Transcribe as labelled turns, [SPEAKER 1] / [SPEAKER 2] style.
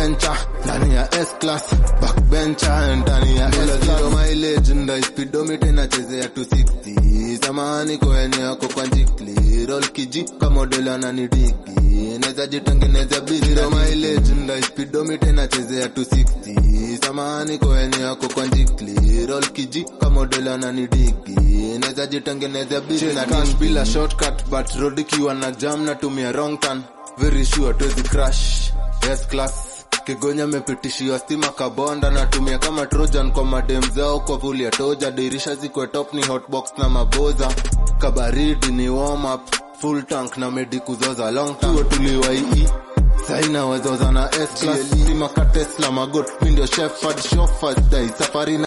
[SPEAKER 1] backbencher ndani ya S class backbencher ndani ya S class mileage ndio speedometer inachezea 260 samani kwenye yako kwa jikli roll kiji kama model ananidigi naweza jitengeneza bila mileage ndio speedometer inachezea 260 samani kwenye yako kwa jikli roll kiji kama model ananidigi naweza jitengeneza bila cash bila shortcut but road ikiwa na jam natumia wrong turn very sure to the crash S class Kigonya amepitishiwa stima kabonda natumia kama trojan kwa madem zao kwa vuli ya toja dirisha zikwe top ni hotbox na maboza kabaridi ni warm up full tank na medi kuzoza long tuo tuliwaii saina wazoza na S class stima ka Tesla magot mi ndio shepherd chauffeur dai safari na